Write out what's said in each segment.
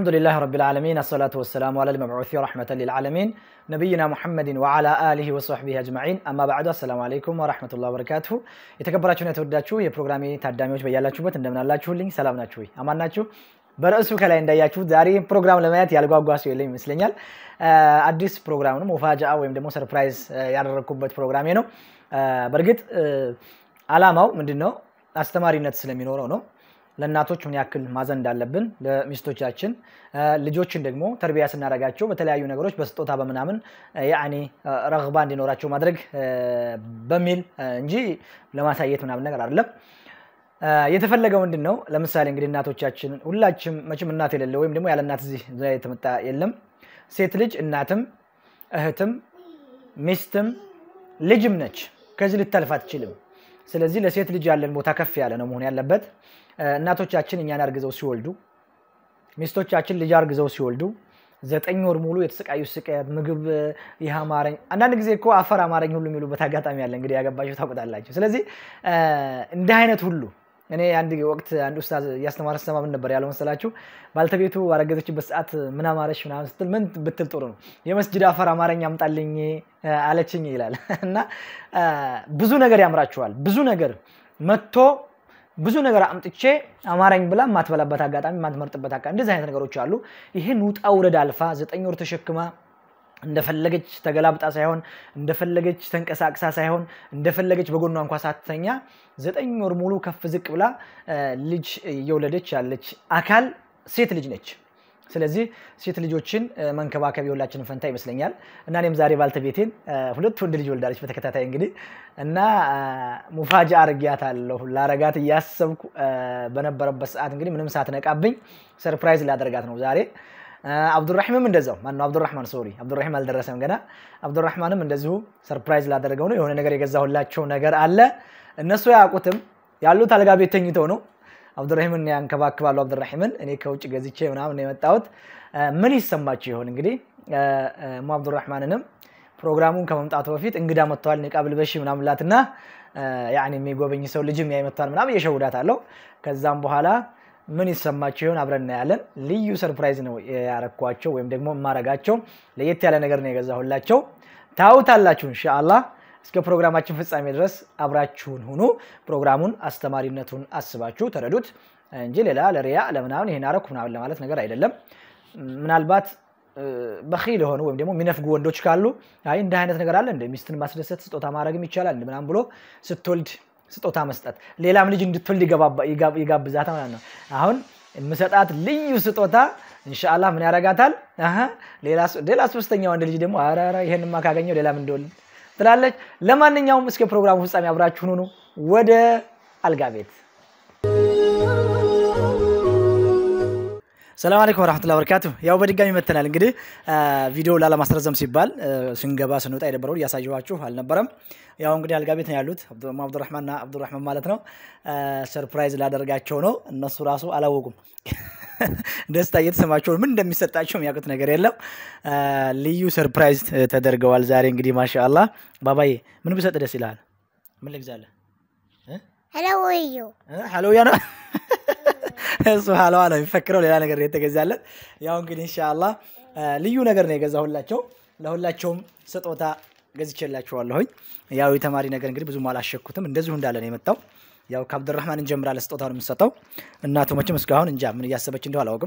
الحمد لله رب العالمين الصلاة والسلام على المبعوث رحمة للعالمين نبينا محمد وعلى آله وصحبه أجمعين أما بعد السلام عليكم ورحمة الله وبركاته የተከበራችሁና የተወዳችሁ የፕሮግራሜ ታዳሚዎች በያላችሁበት እንደምን አላችሁልኝ? ሰላም ናችሁ ወይ? አማን ናችሁ? በርዕሱ ከላይ እንዳያችሁት ዛሬ ፕሮግራም ለማየት ያልጓጓ ሰው የለም ይመስለኛል። አዲስ ፕሮግራም ነው፣ ሙፋጃ ወይም ደግሞ ሰርፕራይዝ ያደረግኩበት ፕሮግራሜ ነው። በእርግጥ አላማው ምንድን ነው? አስተማሪነት ስለሚኖረው ነው። ለእናቶች ምን ያክል ማዘን እንዳለብን ለሚስቶቻችን፣ ልጆችን ደግሞ ተርቢያ ስናደርጋቸው በተለያዩ ነገሮች በስጦታ በምናምን ያኔ ረግባ እንዲኖራቸው ማድረግ በሚል እንጂ ለማሳየት ምናምን ነገር አይደለም። የተፈለገው ምንድን ነው? ለምሳሌ እንግዲህ እናቶቻችን ሁላችም መቼም እናት የሌለ ወይም ደግሞ ያለ እናት እዚህ የተመጣ የለም። ሴት ልጅ እናትም እህትም ሚስትም ልጅም ነች። ከዚህ ልታልፍ አትችልም። ስለዚህ ለሴት ልጅ ያለን ቦታ ከፍ ያለ ነው መሆን ያለበት። እናቶቻችን እኛን አርግዘው ሲወልዱ፣ ሚስቶቻችን ልጅ አርግዘው ሲወልዱ ዘጠኝ ወር ሙሉ የተሰቃዩ ስቃየት ምግብ ይህ አማረኝ፣ አንዳንድ ጊዜ እኮ አፈር አማረኝ ሁሉ የሚሉበት አጋጣሚ አለ። እንግዲህ ያገባቸው ታውቁታላችሁ። ስለዚህ እንዲህ አይነት ሁሉ እኔ አንድ ወቅት አንድ ኡስታዝ እያስተማረ ስሰማ ምን ነበር ያለው መሰላችሁ? ባልተቤቱ ባረገዘችበት ሰዓት ምን አማረሽ ምናምን ስትል ምን ብትል ጥሩ ነው የመስጅድ አፈር አማረኝ አምጣልኝ አለችኝ ይላል። እና ብዙ ነገር ያምራችኋል። ብዙ ነገር መጥቶ ብዙ ነገር አምጥቼ አማረኝ ብላ የማትበላበት አጋጣሚ የማትመርጥበት አጋጣሚ እንደዚህ አይነት ነገሮች አሉ። ይህን ውጣ ውረድ አልፋ ዘጠኝ ወር ተሸክማ እንደፈለገች ተገላብጣ ሳይሆን እንደፈለገች ተንቀሳቅሳ ሳይሆን እንደፈለገች በጎኗ እንኳ ሳትተኛ ዘጠኝ ወር ሙሉ ከፍ ዝቅ ብላ ልጅ እየወለደች ያለች አካል ሴት ልጅ ነች። ስለዚህ ሴት ልጆችን መንከባከብ የሁላችንን ፈንታ ይመስለኛል እና እኔም ዛሬ ባልተቤቴን ሁለት ወንድ ልጅ ወልዳለች በተከታታይ እንግዲህ እና ሙፋጃ አርጊያታለሁ ላረጋት እያሰብኩ በነበረበት ሰዓት እንግዲህ ምንም ሳትነቃብኝ ሰርፕራይዝ ላደርጋት ነው ዛሬ። አብዱራሂምም እንደዛው ማነው አብዱራህማን ሶሪ አብዱራሂም አልደረሰም ገና። አብዱራህማንም እንደዚሁ ሰርፕራይዝ ላደረገው ነው። የሆነ ነገር የገዛሁላቸው ነገር አለ። እነሱ ያውቁትም ያሉት አልጋ ቤት ተኝተው ነው። አብዱራሂምን ያንከባክባሉ። አብዱራሂምን እኔ ከውጭ ገዝቼ ምናምን የመጣሁት ምን ይሰማችሁ ይሆን እንግዲህ ሙ አብዱራህማንንም ፕሮግራሙን ከመምጣቱ በፊት እንግዳ መጥተዋል ኒቃብ ልበሺ ምናምን ላትና ያኔ የሚጎበኝ ሰው ልጅም ያይመጥተዋል ምናምን እየሸውዳት አለው። ከዛም በኋላ ምን ይሰማቸው ይሆን አብረን እናያለን። ልዩ ሰርፕራይዝ ነው ያረኳቸው ወይም ደግሞ የማረጋቸው ለየት ያለ ነገር ነው የገዛሁላቸው። ታውታላችሁ ኢንሻአላህ። እስከ ፕሮግራማችን ፍጻሜ ድረስ አብራችሁን ሁኑ። ፕሮግራሙን አስተማሪነቱን አስባችሁ ተረዱት እንጂ ሌላ ለሪያ ለምናምን ይሄን አረኩ ምናምን ለማለት ነገር አይደለም። ምናልባት በኺል የሆኑ ወይም ደግሞ የሚነፍጉ ወንዶች ካሉ አይ እንደ አይነት ነገር አለ እንደ ሚስትን ማስደሰት ስጦታ ማድረግም ይቻላል ምናምን ብሎ ስትወልድ ስጦታ መስጠት ሌላም ልጅ እንድትወልድ ይጋብዛታ ማለት ነው። አሁን የምሰጣት ልዩ ስጦታ ኢንሻአላህ ምን ያረጋታል? ሌላ ሶስተኛ ወንድ ልጅ ደግሞ ኧረ ይሄንማ ካገኘው ሌላም እንደወልድ ትላለች። ለማንኛውም እስከ ፕሮግራሙ ፍጻሜ አብራችሁን ሁኑ። ወደ አልጋ ቤት ሰላም አለይኩም ወራህመቱላሂ ወበረካቱ። ያው በድጋሚ መተናል። እንግዲህ ቪዲዮ ላለማስረዘም ሲባል ስንገባ ስንወጣ የነበረውን እያሳየኋችሁ አልነበረም። ያው እንግዲህ አልጋ ቤት ነው ያሉት አብዱራህማንና አብዱራህማን ማለት ነው። ሰርፕራይዝ ላደርጋቸው ነው። እነሱ ራሱ አላወቁም። ደስታ እየተሰማቸው ምን እንደሚሰጣቸው የሚያውቁት ነገር የለም። ልዩ ሰርፕራይዝ ተደርገዋል ዛሬ እንግዲህ ማሻአላህ። ባባዬ ምን ብሰጥ ደስ ይልሃል? ምን ልግዛለህ? ሀለውዩ ሀለውያ ነው እሱ ሀለዋ ነው የሚፈክረው፣ ሌላ ነገር የተገዛለት። ያው እንግዲህ ኢንሻአላህ ልዩ ነገር ነው የገዛሁላቸው። ለሁላቸውም ስጦታ ገዝቼላችኋለሁኝ። ያው የተማሪ ነገር እንግዲህ ብዙም አላሸኩትም፣ እንደዚሁ እንዳለ ነው የመጣው። ያው ከአብዱራህማን እንጀምራለን ስጦታውን የምንሰጠው። እናቱ መቼም እስካሁን እንጃ ምን እያሰበች እንደው አላውቅም።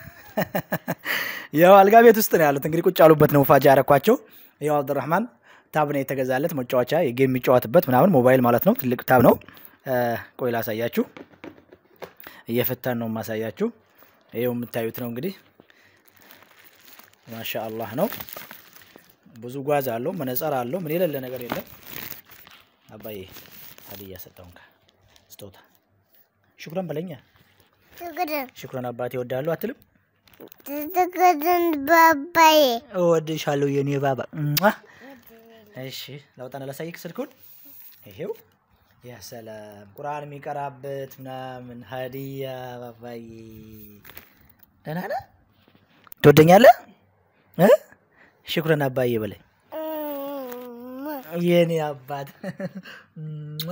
ያው አልጋ ቤት ውስጥ ነው ያሉት እንግዲህ ቁጭ ያሉበት ነው ፋጃ ያረኳቸው። ያው አብዱራህማን ታብ ነው የተገዛለት መጫወቻ፣ የጌም የሚጫወትበት ምናምን ሞባይል ማለት ነው። ትልቅ ታብ ነው። ቆይ ላሳያችሁ እየፈታን ነው የማሳያችሁ። ይኸው የምታዩት ነው እንግዲህ ማሻ አላህ ነው። ብዙ ጓዝ አለው፣ መነጸር አለው፣ ምን የሌለ ነገር የለም። አባዬ ሀዲያ ሰጠውን ስጦታ ሽኩረን በለኛ። ትግድን ሽኩረን አባቴ እወድሃለሁ አትልም? ትግድን ባባዬ እወድሻለሁ የኔ ባባ። እሺ ላውጣና ላሳይክ ስልኩን። ይሄው ያ ሰላም ቁርአን የሚቀራበት ምናምን ሀዲያ ባባዬ። ደህና ነህ? ትወደኛለህ? ሽኩረን አባዬ በለኝ የኔ አባት።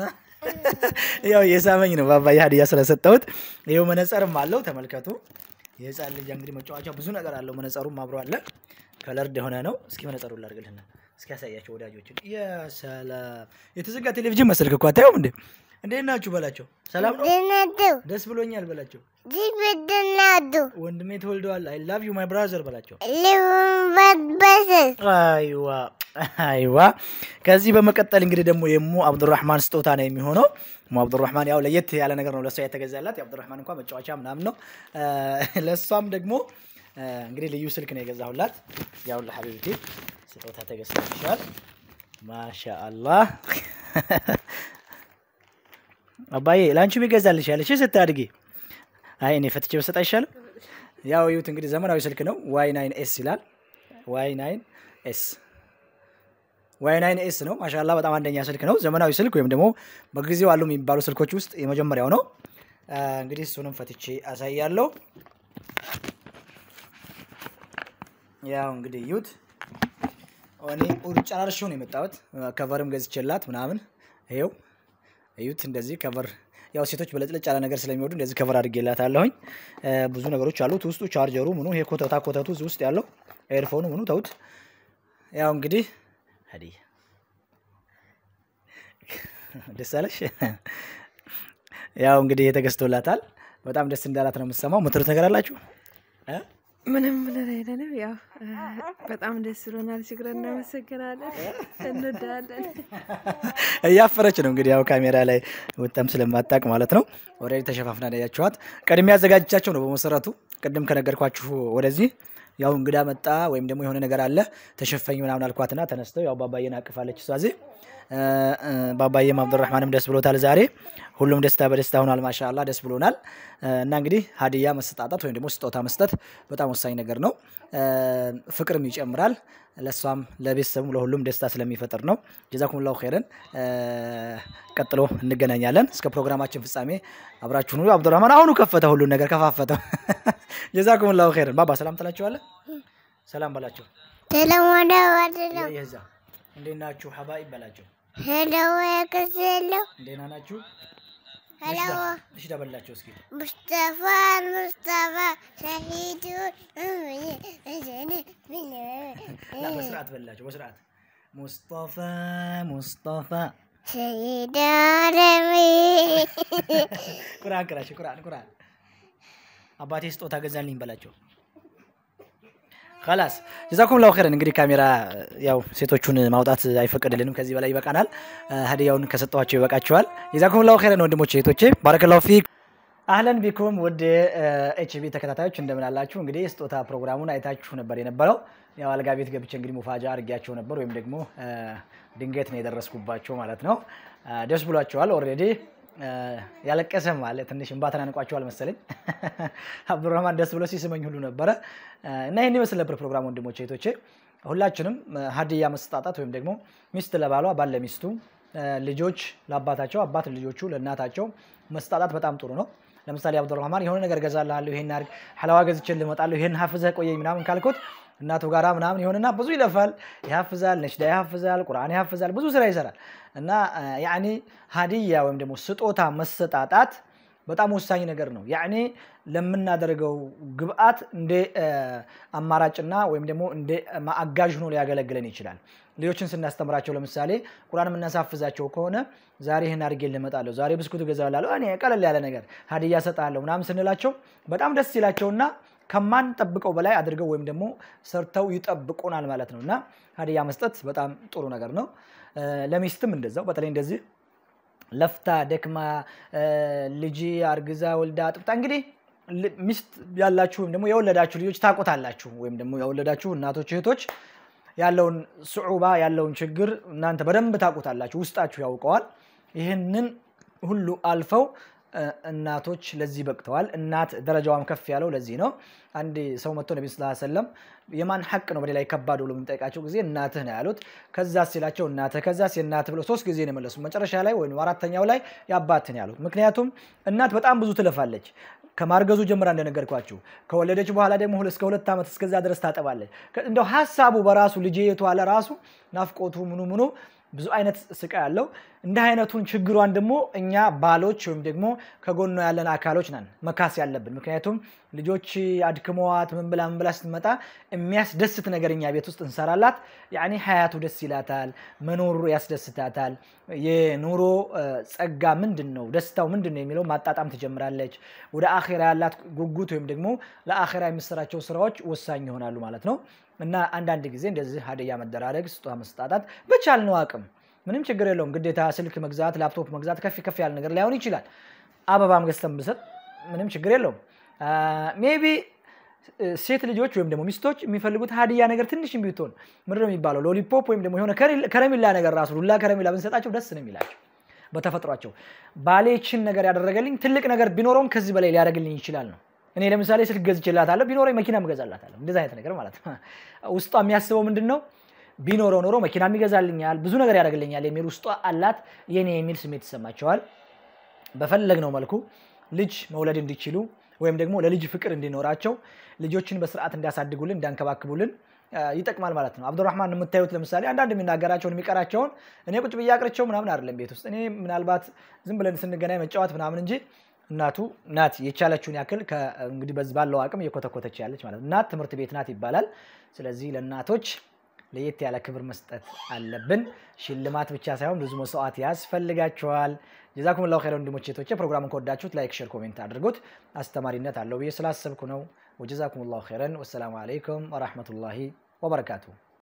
ያው የሳመኝ ነው ባባዬ ሀዲያ ስለሰጠሁት። ይኸው መነጸርም አለው ተመልከቱ። የህፃን ልጅ እንግዲህ መጫወቻ ብዙ ነገር አለው። መነጸሩም አብሮ አለ። ከለርድ የሆነ ነው። እስኪ መነጸሩ ላድርግልህና እስኪ ያሳያቸው ወዳጆችን። የሰላም የተዘጋ ቴሌቪዥን መሰልክ እኮ አታየውም እንዴ? እንዴት ናችሁ በላቸው። ሰላም ነው። ድነዱ ደስ ብሎኛል በላቸው። ጅብድናዱ ወንድሜ ተወልደዋል። አይ ላቭ ዩ ማይ ብራዘር በላቸው። ልብንበትበስስ አይዋ አይዋ። ከዚህ በመቀጠል እንግዲህ ደግሞ የሙ አብዱራህማን ስጦታ ነው የሚሆነው። ሙ አብዱራህማን ያው ለየት ያለ ነገር ነው ለእሷ የተገዛላት። የአብዱራህማን እንኳ መጫወቻ ምናምን ነው። ለእሷም ደግሞ እንግዲህ ልዩ ስልክ ነው የገዛሁላት። ያው ለሐቢብቲ ስጦታ ተገዝቶልሻል። ማሻአላህ አባዬ ለአንቺም ይገዛልሻል። እሺ ስታድጊ። አይ እኔ ፈትቼ በሰጥ አይሻልም? ያው ይሁት እንግዲህ ዘመናዊ ስልክ ነው። ዋይ ናይን ኤስ ይላል። ዋይ ናይን ኤስ ዋይ ናይን ኤስ ነው። ማሻላ በጣም አንደኛ ስልክ ነው። ዘመናዊ ስልክ ወይም ደግሞ በጊዜው አሉ የሚባሉ ስልኮች ውስጥ የመጀመሪያው ነው። እንግዲህ እሱንም ፈትቼ አሳያለሁ። ያው እንግዲህ እዩት። እኔ ጨራርሼው ነው የመጣሁት። ከቨርም ገዝቼላት ምናምን ይኸው እዩት። እንደዚህ ከቨር ያው ሴቶች በለጭለጭ ያለ ነገር ስለሚወዱ እንደዚህ ከቨር አድርጌላታለሁኝ። ብዙ ነገሮች አሉት ውስጡ፣ ቻርጀሩ ምኑ፣ ይሄ ኮተታ ኮተቱ እዚህ ውስጥ ያለው ኤርፎኑ ምኑ ተውት። ያው እንግዲህ ሀዲያ ደስ አለሽ። ያው እንግዲህ የተገዝቶላታል። በጣም ደስ እንዳላት ነው የምትሰማው። ምትሉት ነገር አላችሁ? ምንም ብለን አይደለም። ያው በጣም ደስ ብሎናል። ሽክረን እናመሰግናለን። እንወዳለን። እያፈረች ነው እንግዲህ ያው ካሜራ ላይ ወጣም ስለማታቅ ማለት ነው። ኦልሬዲ ተሸፋፍና ያያችኋት ቀድሜ ያዘጋጅቻቸው ነው በመሰረቱ ቅድም ከነገርኳችሁ ወደዚህ ያው እንግዳ መጣ ወይም ደግሞ የሆነ ነገር አለ ተሸፈኝ ምናምን አልኳትና ተነስተው ያው ባባዬን አቅፋለች እሷ እዚህ ባባዬም አብዱራህማንም ደስ ብሎታል ዛሬ ሁሉም ደስታ በደስታ ሆኗል ማሻላ ደስ ብሎናል እና እንግዲህ ሀዲያ መሰጣጣት ወይም ደግሞ ስጦታ መስጠት በጣም ወሳኝ ነገር ነው ፍቅርም ይጨምራል ለእሷም ለቤተሰቡ ለሁሉም ደስታ ስለሚፈጥር ነው ጀዛኩም ላሁ ኸይረን ቀጥሎ እንገናኛለን እስከ ፕሮግራማችን ፍጻሜ አብራችሁን ሁሉ አብዱራህማን አሁኑ ከፈተ ሁሉን ነገር ከፋፈተው ጀዛኩም ላሁ ኸይረን ባባ ሰላም ትላችኋለህ ሰላም በላቸው ተለሞዳ ዋድለው የዛ እንዴት ናችሁ ሀባይ በላቸው ሄለው ያከስለው እንዴና ናችሁ ሄለው እሺ ደበላቸው እስኪ ሙስጠፋ ሙስጠፋ ሸሂዱ ላ በስርዓት በላቸው በስርዓት ሙስጠፋ ሙስጠፋ ሸሂዱ አለሚ ቁርአን ቅራሽ ቁርአን ቁርአን አባቴ ስጦታ ገዛልኝ በላቸው ከላስ ጀዛኩም ላሁ ኸይረን። እንግዲህ ካሜራ ያው ሴቶቹን ማውጣት አይፈቀድልንም፣ ከዚህ በላይ ይበቃናል። ሀዲያውን ከሰጠኋቸው ይበቃቸዋል። ጀዛኩም ላሁ ኸይረን ወንድሞቼ እህቶቼ፣ ባረከላሁ ፊክ። አህለን ቢኩም ውድ ኤችቢ ተከታታዮች እንደምን አላችሁ? እንግዲህ ስጦታ ፕሮግራሙን አይታችሁ ነበር የነበረው። ያው አልጋ ቤት ገብቼ እንግዲህ ሙፋጃ አድርጊያቸው ነበር፣ ወይም ደግሞ ድንገት ነው የደረስኩባቸው ማለት ነው። ደስ ብሏቸዋል ኦልሬዲ ያለቀሰም አለ ትንሽ እንባ ተናንቋቸዋል መሰለኝ። አብዱራህማን ደስ ብሎ ሲስመኝ ሁሉ ነበረ እና ይህን ይመስል ነበር ፕሮግራም። ወንድሞቼ እህቶቼ፣ ሁላችንም ሀዲያ መሰጣጣት ወይም ደግሞ ሚስት ለባሏ ባል ለሚስቱ፣ ልጆች ለአባታቸው፣ አባት ልጆቹ ለእናታቸው መሰጣጣት በጣም ጥሩ ነው። ለምሳሌ አብዱራህማን የሆነ ነገር ገዛልሃለሁ፣ ይሄን አድርግ፣ ሐላዋ ገዝቼልህ እመጣለሁ፣ ይሄን ሀፍዘህ ቆየኝ ምናምን ካልኩት እናቱ ጋራ ምናምን ይሆንና ብዙ ይለፋል፣ ይሀፍዛል፣ ነሽዳ ይሀፍዛል፣ ቁርአን ይሀፍዛል፣ ብዙ ስራ ይሰራል እና ያኒ ሀዲያ ወይም ደግሞ ስጦታ መሰጣጣት በጣም ወሳኝ ነገር ነው። ያኔ ለምናደርገው ግብአት እንደ አማራጭና ወይም ደግሞ እንደ አጋዥ ሆኖ ሊያገለግለን ይችላል። ልጆችን ስናስተምራቸው ለምሳሌ ቁርአን የምናሳፍዛቸው ከሆነ ዛሬ ይህን አድርጌ ልመጣለሁ፣ ዛሬ ብስኩት እገዛላለሁ፣ እኔ ቀለል ያለ ነገር ሀዲያ ሰጣለሁ ምናምን ስንላቸው በጣም ደስ ይላቸውና ከማንጠብቀው በላይ አድርገው ወይም ደግሞ ሰርተው ይጠብቁናል ማለት ነው እና ሀዲያ መስጠት በጣም ጥሩ ነገር ነው። ለሚስትም እንደዛው በተለይ እንደዚህ ለፍታ ደክማ ልጅ አርግዛ ወልዳ አጥብታ እንግዲህ ሚስት ያላችሁ ወይም ደግሞ የወለዳችሁ ልጆች ታውቁታላችሁ። ወይም ደግሞ የወለዳችሁ እናቶች እህቶች ያለውን ስዑባ ያለውን ችግር እናንተ በደንብ ታውቁታላችሁ፣ ውስጣችሁ ያውቀዋል። ይህንን ሁሉ አልፈው እናቶች ለዚህ በቅተዋል። እናት ደረጃዋም ከፍ ያለው ለዚህ ነው። አንድ ሰው መጥቶ ነቢ ስ ሰለም የማን ሐቅ ነው በሌላ ከባድ ብሎ በሚጠይቃቸው ጊዜ እናትህ ነው ያሉት። ከዛ ሲላቸው እናትህ፣ ከዛ እናትህ ብለው ሶስት ጊዜ ነው የመለሱ። መጨረሻ ላይ ወይም አራተኛው ላይ የአባትህ ነው ያሉት። ምክንያቱም እናት በጣም ብዙ ትለፋለች። ከማርገዙ ጀምራ እንደነገርኳችሁ ከወለደች በኋላ ደግሞ እስከ ሁለት ዓመት እስከዛ ድረስ ታጠባለች። እንደው ሀሳቡ በራሱ ልጅ የተዋለ ራሱ ናፍቆቱ ምኑ ምኑ ብዙ አይነት ስቃይ አለው። እንዲህ አይነቱን ችግሯን ደግሞ እኛ ባሎች ወይም ደግሞ ከጎኗ ያለን አካሎች ነን መካስ ያለብን። ምክንያቱም ልጆች አድክመዋት ምን ብላ ምን ብላ ስትመጣ የሚያስደስት ነገር እኛ ቤት ውስጥ እንሰራላት፣ ያኔ ሀያቱ ደስ ይላታል፣ መኖሩ ያስደስታታል። የኑሮ ጸጋ ምንድን ነው፣ ደስታው ምንድን ነው የሚለው ማጣጣም ትጀምራለች። ወደ አኼራ ያላት ጉጉት ወይም ደግሞ ለአኼራ የሚሰራቸው ስራዎች ወሳኝ ይሆናሉ ማለት ነው። እና አንዳንድ ጊዜ እንደዚህ ሀዲያ መደራረግ፣ ስጦታ መስጣጣት በቻልነው አቅም ምንም ችግር የለውም። ግዴታ ስልክ መግዛት፣ ላፕቶፕ መግዛት ከፍ ከፍ ያለ ነገር ላይሆን ይችላል። አበባም ገዝተን ብሰጥ ምንም ችግር የለውም። ሜቢ ሴት ልጆች ወይም ደግሞ ሚስቶች የሚፈልጉት ሀዲያ ነገር ትንሽ ቢትሆን ምንድን ነው የሚባለው ሎሊፖፕ ወይም ደግሞ የሆነ ከረሚላ ነገር ራሱ ዱላ ከረሚላ ብንሰጣቸው ደስ ነው የሚላቸው በተፈጥሯቸው። ባሌችን ነገር ያደረገልኝ ትልቅ ነገር ቢኖረውም ከዚህ በላይ ሊያደርግልኝ ይችላል ነው። እኔ ለምሳሌ ስልክ ገዝቼላታለሁ፣ ቢኖረኝ መኪናም እገዛላታለሁ። እንደዚ አይነት ነገር ማለት ነው። ውስጧ የሚያስበው ምንድን ነው ቢኖረው ኖሮ መኪናም ይገዛልኛል፣ ብዙ ነገር ያደርግልኛል የሚል ውስጧ አላት። የኔ የሚል ስሜት ይሰማቸዋል። በፈለግነው መልኩ ልጅ መውለድ እንዲችሉ ወይም ደግሞ ለልጅ ፍቅር እንዲኖራቸው ልጆችን በስርዓት እንዲያሳድጉልን እንዲያንከባክቡልን ይጠቅማል ማለት ነው። አብዱራህማን የምታዩት ለምሳሌ አንዳንድ የሚናገራቸውን የሚቀራቸውን እኔ ቁጭ ብዬ አቅርቸው ምናምን አይደለም ቤት ውስጥ እኔ ምናልባት ዝም ብለን ስንገናኝ መጫወት ምናምን እንጂ እናቱ ናት የቻለችውን ያክል እንግዲህ በዚህ ባለው አቅም እየኮተኮተች ያለች ማለት ነው። እናት ትምህርት ቤት ናት ይባላል። ስለዚህ ለእናቶች ለየት ያለ ክብር መስጠት አለብን። ሽልማት ብቻ ሳይሆን ብዙ መስዋዕት ያስፈልጋቸዋል። ጀዛኩም ላሁ ኸይረን ወንድሞቼ እህቶቼ። ፕሮግራሙን ከወዳችሁት ላይክ፣ ሼር፣ ኮሜንት አድርጉት። አስተማሪነት አለው ብዬ ስላሰብኩ ነው። ወጀዛኩም ላሁ ኸይረን። ወሰላሙ አለይኩም ወራህመቱላሂ ወበረካቱሁ።